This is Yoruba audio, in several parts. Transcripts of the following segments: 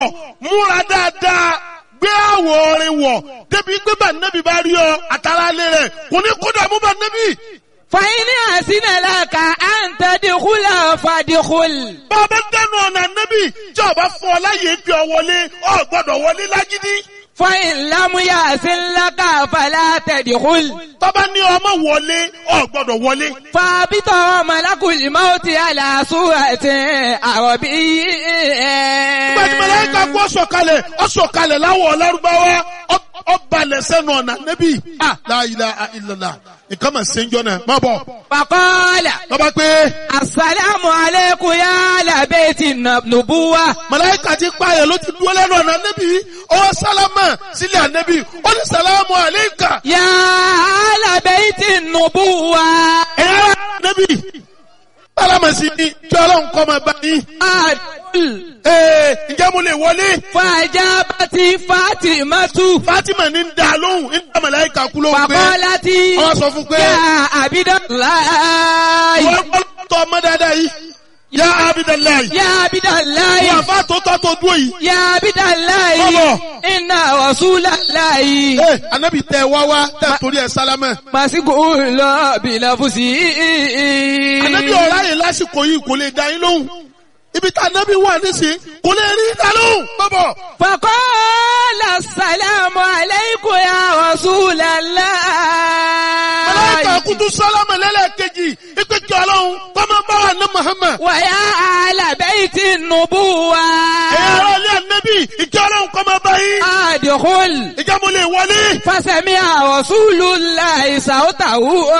múra dáadáa gbé àwọ̀ orin wọ̀ débi pé bá nẹ́bí bá rí ọ àtàrà lé rẹ̀ kò ní kó dààmú bá nẹ́bí. fàyínì àsínàlákà à ń tẹ́díkúlà fàdíkúl. bàbá dẹnu ọ̀nà nẹ́bí tí ọba fún ọ láyé gbé ọ wọlé ọ gbọ́dọ̀ wọlé lágídí. fàyín lámúyà àsínlákà fàlà tẹ́díkúl. tọ́ba ní ọmọ wọlé ọ gbọ́dọ̀ wọlé. fàbítọ̀ mọ̀lákùlì máwùtì àlàsúrẹ̀tì àrọ̀bí. nígbà tí màláíkà kú ọ̀sọ̀kalẹ̀ ọ̀sọ̀kalẹ̀ láwọ̀ lárúbáwá ọ- ọbalẹ̀ sẹ́nu ọ̀nà nẹ́bí. ah la ilaha illallah nǹkan mà ṣe ń jọ náà má bọ̀. fàkọ́lá. lọ́ba pé Assalamu alaikum ya labeti nubuwa. màláíkà ti pààyàn ló ti dúró lẹ́nu ọ̀nà nẹ́bí ọwọ́ sálámà sílẹ̀ ànẹ́bí ó ní sàlámù àléékà. Ya labeti nubuwa. ẹ̀yà nẹ́bí sálámà sí ni kí ọlọ́run kọ́ máa bá yín. Adul. ee ǹjẹ́ mo lè wọlé. Fajabati Fatimatu. Fatima ní ń da lóhùn ń da màláíkà kú lóhùn pé Fakolati. wọ́n sọ fún pé Ya Abidallahi. wọ́n gbọ́ tọ́ ọmọ dáadáa yìí. yá abidallahi. Ya Abidallahi. wọ́n àfa tó tọ́ tó dúró yìí. Ya Abidallahi. Bọ́bọ̀. Inna Rasulallahi. ee anabi tẹ wá wá tẹ torí ẹ sálámà. Masiku lọ bilafusi. anabi ọ̀rá yìí lásìkò yìí kò lè da yín lóhùn. ibi tá anabi wà nísìnyí kò lè rí da lóhùn. bọ́bọ̀. فقال السلام عليكم يا رسول الله màláíkà kutu sálámà lẹ́lẹ́kejì ipe kí ọlọ́run kọ́mọ bá wà ní Muhammad. ويا أهل بيت النبوة ẹ̀yà ara ilé anabi ìkí ọlọ́run kọ́mọ bá yín. أدخل ìjà mo lè wọlé. فسمع رسول الله صوته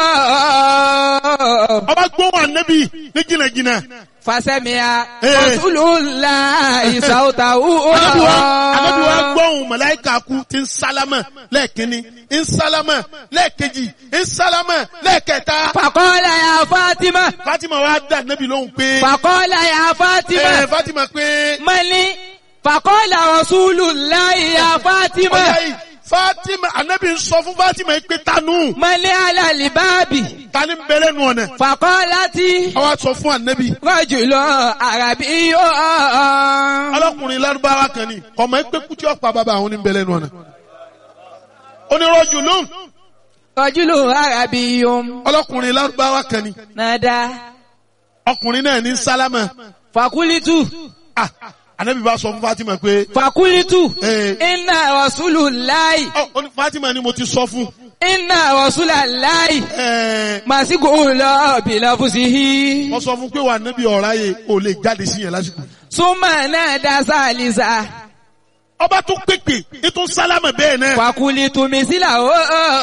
ọba gbóhùn anabi ní jìnnàjìnnà. فسمع Eh. رسول الله صوته Ànábì wa Ànábì wa gbọ́hùn màláíkà kú ti ń sálámà lẹ́ẹ̀kínní ń sálámà lẹ́ẹ̀kejì ń sálámà lẹ́ẹ̀kẹta. فقال يا فاطمة Fatima wa dá Ànábì lóhùn pé فقال يا ẹ فاطمة Fatima pé mali fàkọ́lá rasulullahi ya ọjà fatima yìí Fatima Ànábì ń sọ fún Fatima yìí pé tanú mali alalibabi tani ń bẹ̀rẹ̀ nù ọ̀nà. fàkọ́lá tí Àwa sọ fún Ànábì rọ́jùlọ àràbí yóò ọlọ́kùnrin lárúbáwá kan ni ọmọ ẹgbẹ́ kútí ọ̀pá bàbá àwọn ní ń bẹ̀rẹ̀ nù ọ̀nà. Onírọ̀jù lóhùn rọ́jùlọ àràbí yóò ọlọ́kùnrin lárúbáwá kan ni nàdá ọkùnrin náà ní sálámà. fàkúlítù Ah, Ànábì bá sọ fún Fatima pé fàkúlítù Eh. iná rasulullahi Ọ, ó ní Fatima ni mo ti sọ fún. iná rasulullahi Ẹ, màsíkò lọ bìlàfùsìhì Mo sọ fún pé wà níbi ọ̀rá yẹ o lè jáde sí yẹn lásìkò. súnmọ́ náà dá sálísà. Ọba tún pèpè ètò sálámà bẹ́ẹ̀ náà. Fakulitu misila o.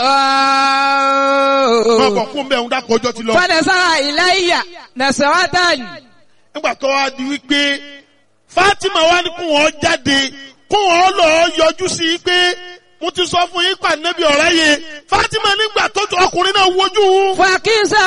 Wọ́n kọ̀ fún bẹ́ẹ̀ ń dákọ̀ ọjọ́ ti lọ. Fanasara ilayya nasaratan. Nígbà tó wá di wípé Fatima wá ní kún wọn jáde kún wọn lọ yọjú sí i pé mo ti sọ fún yín pa níbi ọ̀rá yẹ. Fatima nígbà tó tó ọkùnrin náà wojú òun. Fakisa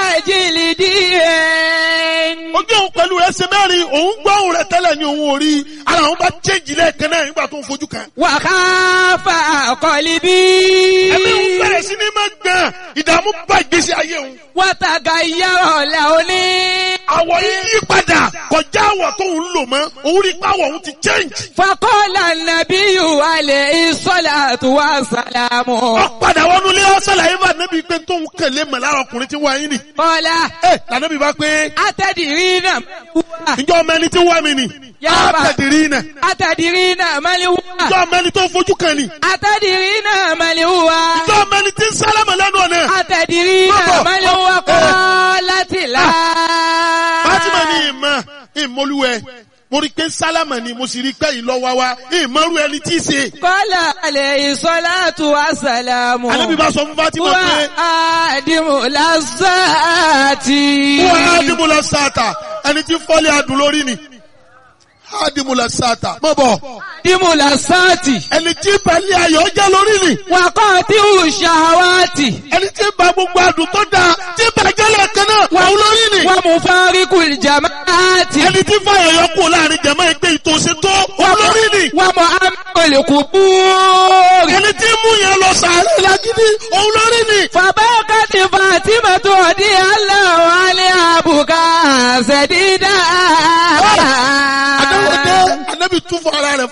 jìlìdíyẹn. Ojú òun pẹ̀lú rẹ̀ ṣe mẹ́rin òun gbọ́ òun rẹ̀ tẹ́lẹ̀ ní òun ò rí. Ara òun bá chéjì lẹ́ẹ̀kan náà nígbà tó ń fojú kan. Wàhálà kọ̀líbí. Ẹ̀mí òun bẹ̀rẹ̀ sí ní máa gbọ̀n ìdààmú bá ìgbésí ayé òun. Wàtàgà yàrá lẹ́ọ̀ní. àwọ̀ yìí yí padà kọjá àwọ̀ tó ń lò mọ́ òun rí pàwọ̀ òun ti change. Fakọ́lá nàbíyù alẹ́ ìsọ́lá tó wà sàlámù. wọ́n padà wọnú ilé ọ̀sẹ̀lá yìí bá nẹ́bí pé tóun kẹ̀lé mọ̀ lára ọkùnrin tí wọ́n yín ni. Kọ́lá ẹ lànàbí bá pé atẹ́dìrí náà. ǹjọ́ ọmọ ẹni tí wọ́n mi ni. Yàrá. àtẹ̀dìrí nà. Atẹ́dìrí náà mẹ́lẹ́wà. ǹjọ́ ọmọ ẹni tó fojú kan ni. Atẹ́dìrí náà mẹ́lẹ́wà. ǹjọ́ ọmọ ẹni tí ń sálámà lẹ́nu ọ̀nà. Atẹ̀dìrí Bọ́bọ̀. náà máa ń wá kọ́ láti là. Fátímà ní ìmọ̀ ìmọ̀lúwẹ̀ mo rí pé sálámà ni mo sì rí pé ìlọ́wà wa ìmọ̀rú ẹni tí í ṣe. Kọ́lá alẹ́ ìsọ́látù àsàlámù. Ànábì bá sọ fún Fátímà Wà pé á dìmú lásàtì. wọ́n á dìbò lọ sáàtà ẹni tí fọ́lé adùn lórí ni. Á dìbò lọ sáàtà mọ̀ bọ̀. Dìmú lásàtì. ẹni tí balẹ̀ ayọ̀ jẹ́ lórí ni Wà kọ́ tí ò ṣàwátì. ẹni tí ba gbogbo adùn tó dáa tí bàjẹ́ lẹ́ẹ̀kan náà wà ó lórí ni Wà mú fáríkù jàmáàtì. ẹni tí fàyọ̀yọ̀ kù láàrin jẹ̀mọ́ ẹgbẹ́ ìtòsí tó wà ó lórí ni Wà mú amẹ́kọ̀lẹ̀kù búrì. ẹni tí mú yẹn lọ sàárẹ̀ lágídí òun lórí ni Fàbákàtì Fàtímà